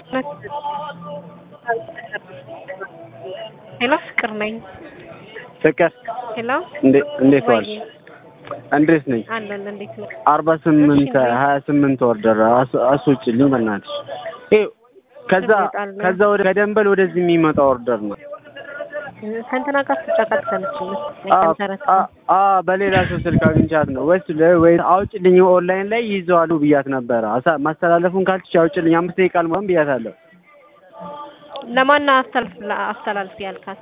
ሄሎ ፍቅር ነኝ። ፍቅር ሄሎ እንዴት ዋልሽ? እንድሬስ ነኝ። አለን እንዴት ነው? አርባ ስምንት እሺ፣ እንዴት? ሀያ ስምንት ወርደር አስወጪልኝ በእናትሽ። ይኸው ከዛ ይመጣል። ከዛ ወደ ከደንበል ወደዚህ የሚመጣ ኦርደር ነው። ከእንትና ጋር ትጨቃጨቃለች አ መሰረት አ አ በሌላ ሰው ስልክ አግኝቻት ነው ወይስ ለ- ወይ አውጭልኝ ኦንላይን ላይ ይዘዋሉ ብያት ነበረ። አሳ- ማስተላለፉን ካልችሽ አውጭልኝ አምስት ደቂቃ አልሞላም ብያታለሁ። ለማን አስተላልፍ አስተላልፍ ያልካት?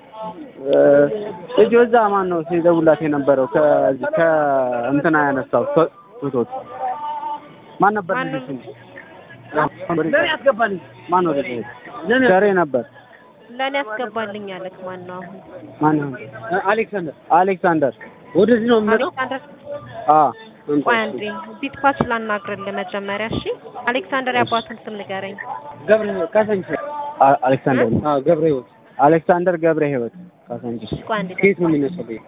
ልጅ ወዛ ማን ነው ሲደውላት የነበረው ከዚህ ከእንትና ያነሳው ፎቶት ማን ነበር? ማን ልጁ ነው? ስሙ? ያስገባልኝ ማን ነው? ልጅ ሸሬ ነበር። ለእኔ ያስገባልኝ አለክ። ማን ነው አሁን? ማን ነው? አሌክሳንደር አሌክሳንደር ወደዚህ ነው የሚመጣው። አሌክሳንደር አ ቆይ አንዴ ቢትፓች ላናግርልህ መጀመሪያ እሺ። አሌክሳንደር ያባቱን ስም ንገረኝ። ገብረ ካሳንቺስ አ- አሌክሳንደር ነው። አዎ ገብረ ህይወት አሌክሳንደር ገብረ ህይወት ካሳንቺስ ቆይ አንዴ ከየት ነው የሚነሳው? ቤት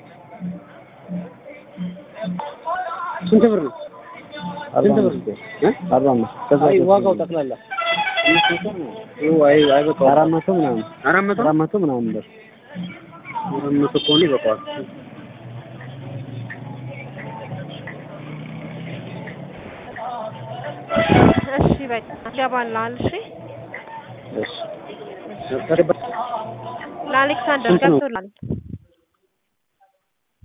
ስንት ብር ነው? አርባ ስንት ብር አምስት ነው? እ? አርባ አምስት ከዛ አይ ሶስት ዋጋው ነው። ጠቅላላ ነው። አይ አይበቃውም። አራት መቶ ምናምን አራት መቶ አራት መቶ ምናምን ብር አራት መቶ ከሆነ ይበቃዋል። እሺ በቃ ይገባልሃል። እሺ እሺ ለአሌክሳንደር ስንት ነው? ገብቶላል።